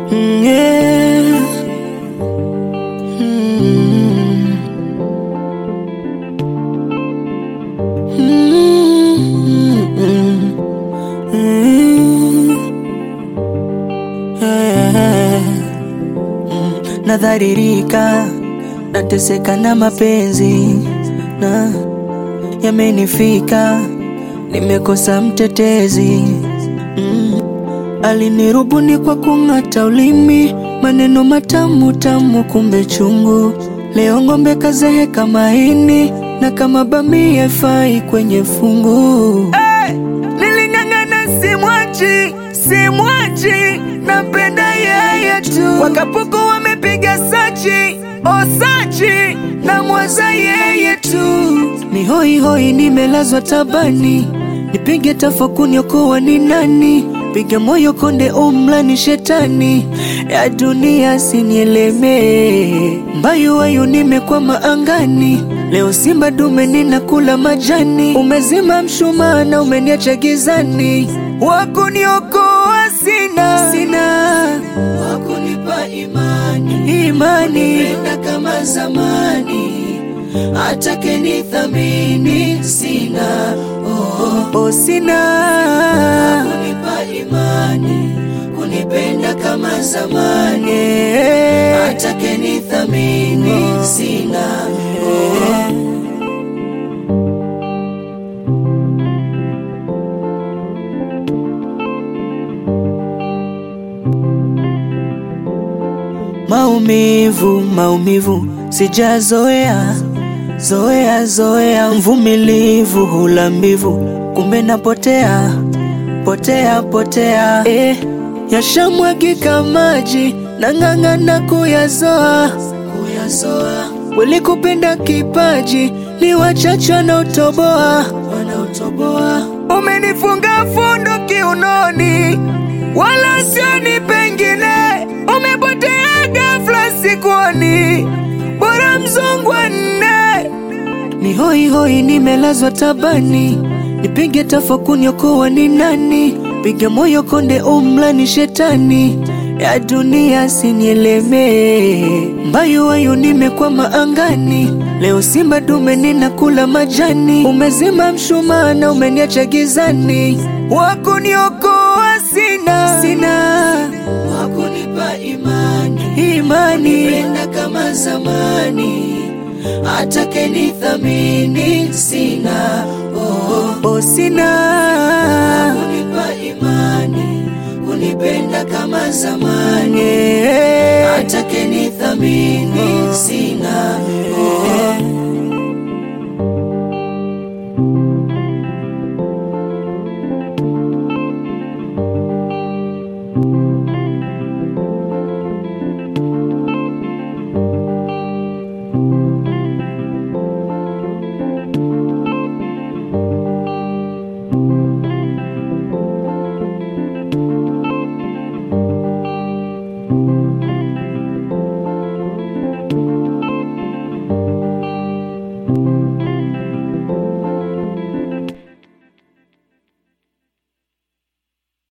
Mm, yeah. Mm. Mm, mm, mm. Yeah. Mm, Nadharirika, nateseka na mapenzi na yamenifika, nimekosa mtetezi mm. Alinirubuni kwa kung'ata ulimi, maneno matamu tamu, kumbe chungu. Leo ng'ombe kazeheka maini, na kama bamia ifai kwenye fungu. Hey! Niling'ang'ana simwachi, simwachi, napenda yeye tu. Wakapuku wamepiga sachi, osachi, na mwaza yeye tu. Ni hoi hoi, nimelazwa tabani, nipige tafakuni, okoa ni nani? Piga moyo konde, umla ni shetani ya dunia, sinielemee mbayu wayu, nimekwama angani. Leo simba dume ninakula majani, umezima mshumaa na umeniacha gizani. Wakuniokoa sina, sina wakunipa imani, imani penda kama zamani, atake nithamini sina, oh, oh, sina wakunipa imani, kunipenda kama zamani, atake nithamini sina, oh. Maumivu, maumivu sijazoea, zoea zoea, mvumilivu hula mbivu, kumbe napotea potea potea, eh, yashamwagika maji nang'ang'ana kuyazoa kuyazoa, walikupenda kipaji ni wachache wanaotoboa wanaotoboa, umenifunga fundo kiunoni, wala sioni pengine, umepotea ghafla sikuoni, bora mzungu wa nne ni hoi hoi, nimelazwa tabani, nipige tafakuni, okoa ni nani? Piga moyo konde, umla ni shetani ya dunia, sinielemee mbayu wayu, nimekwama angani. Leo simba dume ninakula majani, umezima mshumaa na umeniacha gizani. Wakuniokoa sina, sina wakunipa imani, imani penda kama zamani atake nithamini sina, oh, oh, sina kunipa imani, kunipenda kama zamani, atake nithamini sina, oh. thank you